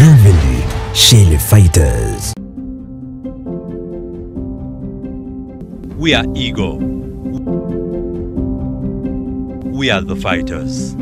Bienvenue chez les Fighters. We are Ego. We are the fighters.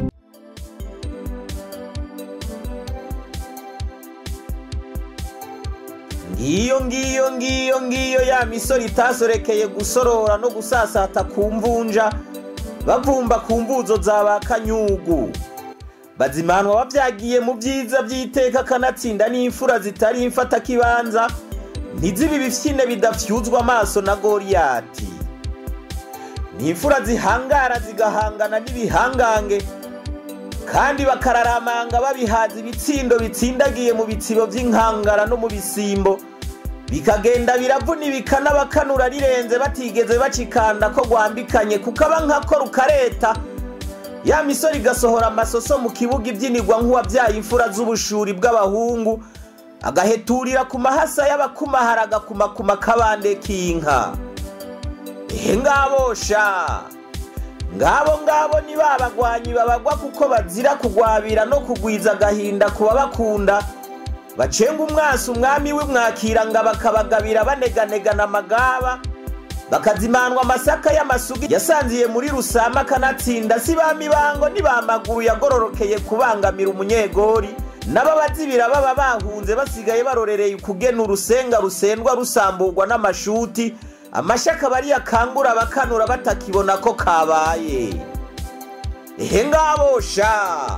ngiyo ngiyo ngiyo ngiyo ya misoro itasorekeye gusorora no gusasata ku mvunja bavumba ku mvuzo za ba kanyugu bazimanwa bavyagiye mu vyiza vy'iteka kanatsinda n'imfura zitari imfatakibanza ntizibe ibifyine bidafyuzwa amaso na goriyati ni imfura zihangara zigahangana n'ibihangange kandi bakararamanga babihaza ibitsindo bitsindagiye mu bitsibo vy'inkangara no mu bisimbo bikagenda biravuna ibikana bakanura rirenze batigeze bacikanda ko rwambikanye kukaba nkako rukareta ya misoro igasohora amasoso mu kibuga ibyinirwa nk'uwabyaye imfura z'ubushuri bw'abahungu agaheturira ku mahasa y'abakumahara agakumakuma kabande k'inka ehe ngabosha ngabo ngabo ni ba bagwanyi babagwa kuko bazira kugwabira no kugwiza agahinda ku babakunda bacenga umwasi umwami w'imwakira ngo bakabagabira baneganegana amagaba bakazimanwa amasaka y'amasugi yasanziye muri rusama akanatsinda si ba mibango ni ba maguru yagororokeye kubangamira umunyegori n'ababazibira baba bahunze basigaye barorereye ukugena urusenga rusendwa rusamburwa n'amashuti amashaka bari yakangura bakanura batakibona ko kabaye ehe ngabosha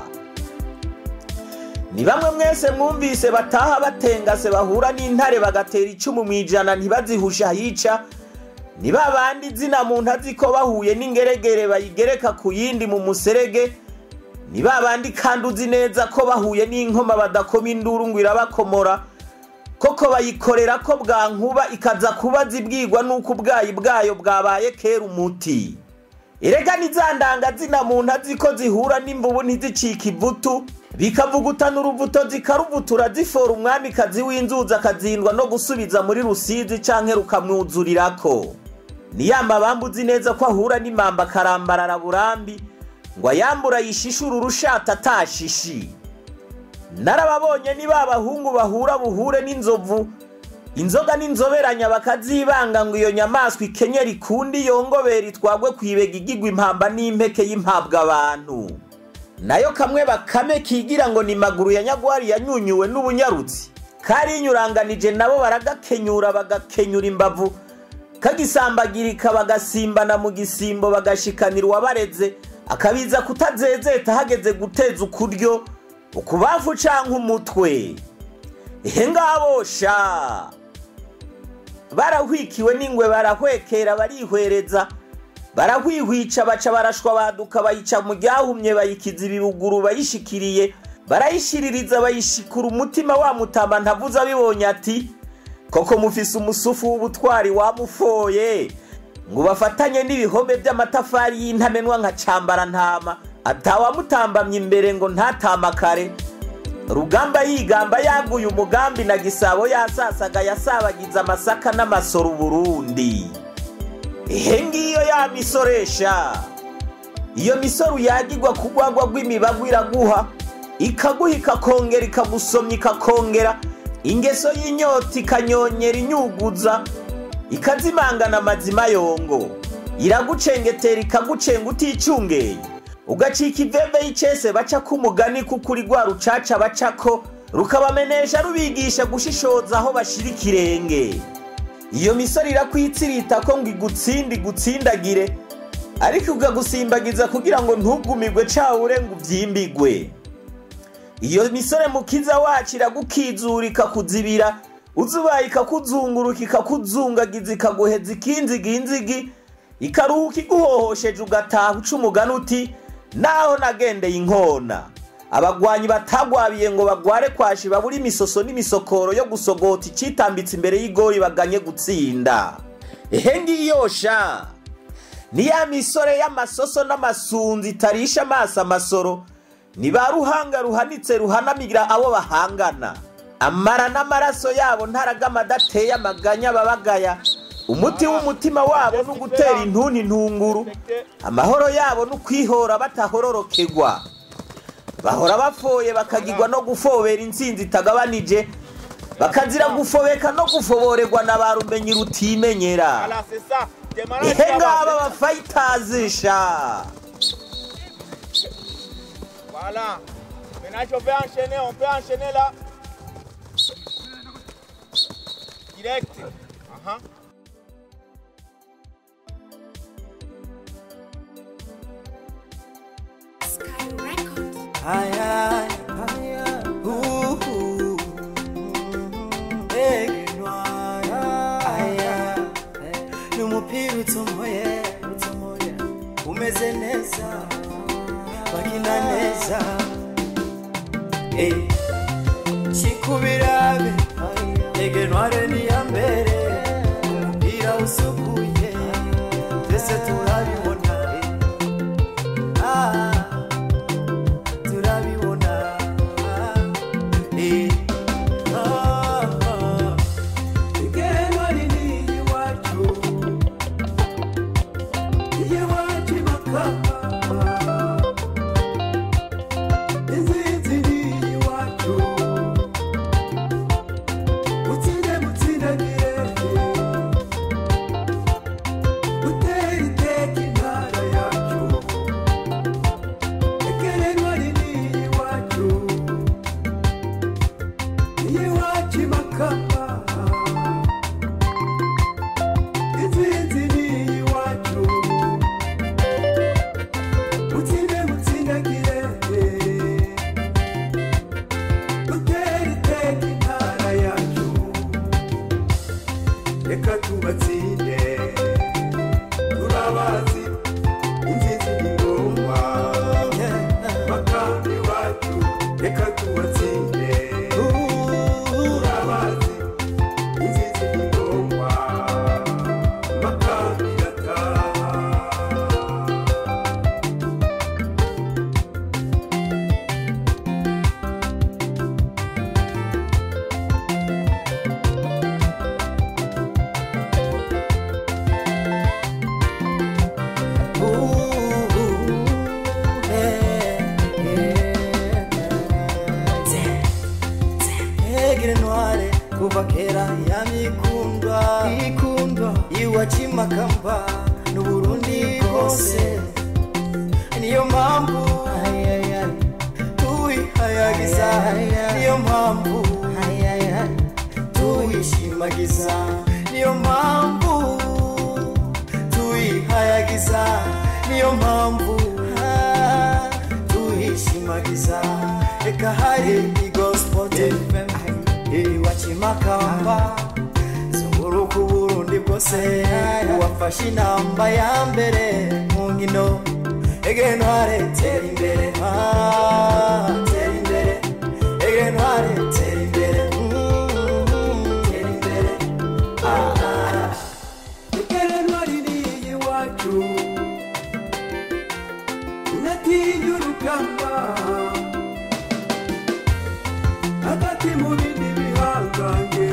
ni bamwe mwese mwumvise bataha batengase bahura n'intare bagatera icumu mu ijana ntibazihusha hica ni ba bandi izina muntu azi ko bahuye n'ingeregere bayigereka ku yindi mu muserege ni ba bandi kandi uzi neza ko bahuye n'inkoma badakoma induru ngo irabakomora koko bayikorera ko bwankuba ikaza kuba zibwirwa n'uko ubwayi bwayo bwabaye kera umuti erega n'izandanga zina muntu azi ko zihura n'imvubu ntizicike ivutu bikavugutana uruvuto zikaruvutura zifora umwamikazi w'inzuzi akazindwa no gusubiza muri rusizi canke rukamwuzurirako ni ya mabamba uzi neza ko ahura n'imamba akarambarara burambi ngo ayambura yishishura urushata atashishi narababonye ni ba bahungu bahura buhure n'inzovu inzoga n'inzoberanya bakazibanga ngo iyo nyamaswa ikenyera ikundi yongobera itwagwe kwibega igigwa impamba n'impeke y'impabwa abantu nayo kamwe bakame kigira ngo ni maguru ya nyagwari yanyunyuwe n'ubunyarutsi karinyuranganije nabo baragakenyura bagakenyura imbavu kagisambagirika bagasimbana mu gisimbo bagashikanira uwabareze akabiza kutazezeta hageze guteza ukuryo ukubavu canke umutwe ehe ngabosha barahwikiwe n'ingwe barahwekera barihwereza barahwihwica baca barashwa baduka bayica mu ryahumye bayikiza ibibuguru bayishikiriye barayishiririza bayishikura umutima wa mutama ntavuze abibonye ati koko mufise umusufu w'ubutwari wamufoye ngo bafatanye n'ibihome by'amatafari y'intamenwa nka cambara ntama atawamutambamye imbere ngo ntatamakare rugamba yigamba yaguye umugambi na gisabo yasasaga yasabagiza amasaka n'amasoro uburundi ehe ngiyo ya misoresha iyo misoro yagirwa ku rwagwa rw'imibagu iraguha ikaguha ikakongera ikagusomya ikakongera ingeso y'inyota ikanyonyera inyuguza ikazimangana amazima yongo iragucengetera ikagucenga uticungeye ugacika iveve y'icese baca k'umugani kuko uri rwa rucaca bacako rukabamenesha rubigisha gushishoza aho bashira ikirenge iyo misoro irakwitsirita ko ngo igutsinde igutsindagire ariko ukagusimbagiza kugira ngo ntugumirwe cawure ngo uvyimbigwe iyo misore mukiza wacu iragukizura ikakuzibira uzubaye ikakuzunguruka ikakuzungagiza ikaguheza ikinziginzigi ikaruhuka iguhohosheje ugataha uca umugani uti naho nagendeye inkona abagwanyi batagwabiye ngo bagware kwashi babura imisoso n'imisokoro yo gusogota icitambitse imbere y'igori baganye gutsinda ehe ngiyosha ni ya misore y'amasoso n'amasunzi itarisha amaso amasoro ni ba ruhanga ruhanitse ruhanamira abo bahangana amara n'amaraso yabo ntaragama adateye amaganya babagaya umuti w'umutima wabo ni ugutera intuntu intunguru amahoro yabo ni ukwihora batahororokegwa bahora bafoye bakagirwa no gufobera intsinzi itagabanije bakazira gufobeka no gufoborerwa na ba rumenyi rutimenyera Voilà, c'est ça. Démarrage ihe là-bas. ngaba abafayitazi sha Voilà. Maintenant, on peut enchaîner, on peut enchaîner là. Direct. Aha. Sky Records. Aya, aya, uhu, egenwa, aya, ni umupira utomoye, utomoye, umeze neza, bakina neza, eh, kikubirabe, egenware ni iya mbere, umupira usukuye, twese turabibona, eh, ah, turabibona eh, ah, ah. igeno rinini iwacu iwacu makama inzinzi ni iwacu mutsinde mutsindagiye utera iteka intara yacu ekerenwa rinini iwacu iwacu makama inzinzi ni iwacu mutsinde mutsindagire utera iteka intara yacu reka tubatsinde turabazi inzizi ni ngombwa makambi wacu reka tubatsinde turabazi inzizi ni ngombwa makambi gataha egere ntware kuva kera yamikundwa ikundwa iwacimakamba n'uburundi bwose niyo mpamvu tuwihayagiza niyo mpamvu tuwishimagiza niyo mpamvu tuwihayagiza niyo mpamvu ah, tuhishimagiza reka hari igospel iwacimakamba zunguruka uburundi bwose uwafashe inamba ya mbere mu nkino egere ntware tera imbere ah, tera imbere egere ntware tera imbere mm, tera imbere ah, ah. egere ntware ni iwacu unatinya urugamba hagati mu bindi bihangange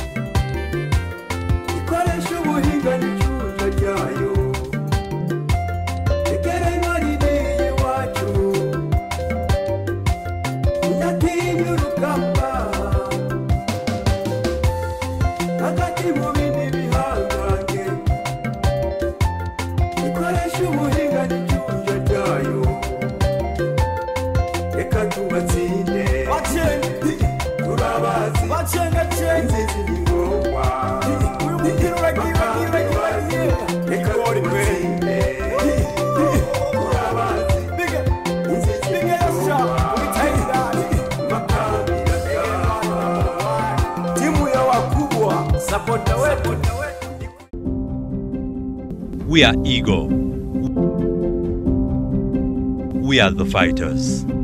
ikoresha ubuhinga n'icyuja ryayo egere ntwari ni iwacu unatinya urugamba hagati mu bindi bihangange ikoresha ubuhinga n'icyuja ryayo reka tubatsinde turabazi inzizi ni ngombwa reka tubatsinde turabazi inzizi ni ngombwa makambi gataha timu ya wakubwa sapota wetu We are Ego. We are the fighters.